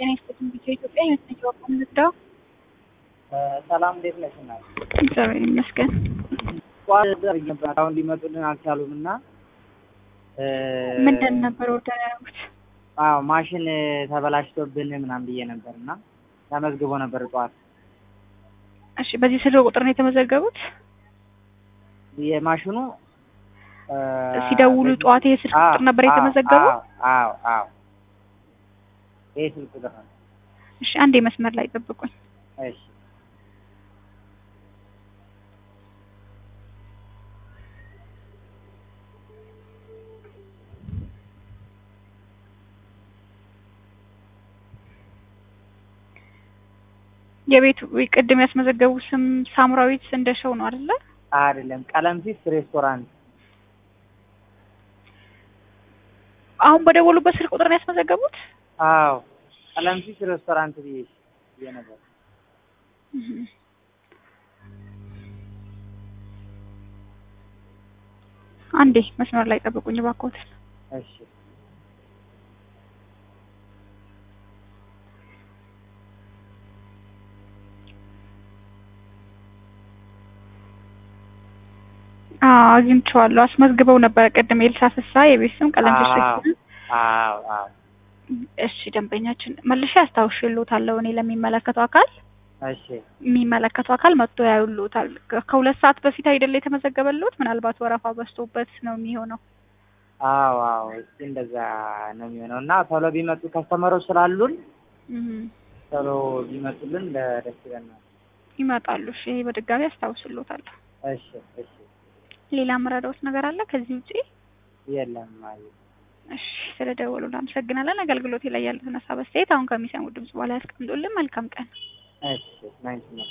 ጤና ይስጥልኝ ቢጫ ኢትዮጵያ የመሰንጀ ወቅም ልርዳው። ሰላም እንዴት ነሽ? እናት እግዚአብሔር ይመስገን። ጠዋት ነበር አሁን ሊመጡልን አልቻሉም እና ምንድን ነበር ወርደን ያደረጉት? አዎ ማሽን ተበላሽቶብን ምናምን ብዬ ነበር እና ተመዝግቦ ነበር ጠዋት እሺ፣ በዚህ ስልክ ቁጥር ነው የተመዘገቡት? የማሽኑ ሲደውሉ ጠዋት ይሄ ስልክ ቁጥር ነበር የተመዘገቡት? አዎ አዎ ይሄ ስልክ ቁጥር ነው። እሺ፣ አንዴ መስመር ላይ ጠብቁኝ። እሺ የቤቱ ቅድም ያስመዘገቡ ስም ሳምራዊት እንደሸው ነው አይደለ? አይደለም ቀለምሲስ ሬስቶራንት አሁን በደወሉበት ስልክ ቁጥር ነው ያስመዘገቡት? አዎ ቀለምሲስ ሬስቶራንት ብዬ ብዬ ነበር። አንዴ መስመር ላይ ጠብቁኝ እባክዎትን። እሺ አዎ አግኝቼዋለሁ። አስመዝግበው ነበረ ቅድም ኤልሳ ፍሳ የቤት ስም ቀለም ሬስቶራንት። አዎ አዎ እሺ ደንበኛችን መልሼ አስታውሽልዎታለሁ እኔ ለሚመለከተው አካል እሺ የሚመለከተው አካል መጥቶ ያዩልዎታል። ከሁለት ሰዓት በፊት አይደለ የተመዘገበልዎት? ምናልባት ወረፋ በዝቶበት ነው የሚሆነው። አዎ አዎ እስኪ እንደዛ ነው የሚሆነው እና ቶሎ ቢመጡ ከስተመሮች ስላሉን ቶሎ ቢመጡልን ደስ ይለናል። ይመጣሉ። እሺ ይሄ በድጋሚ አስታውስልዎታለሁ። እሺ እሺ ሌላ መረዳዎት ነገር አለ ከዚህ ውጪ? የለም ማለት እሺ ስለደወሉ እናመሰግናለን። አገልግሎቴ ላይ ያሉትን ሀሳብ አስተያየት አሁን ከሚሰሙት ድምጽ በኋላ ያስቀምጡልን። መልካም ቀን። እሺ ናይስ ነው።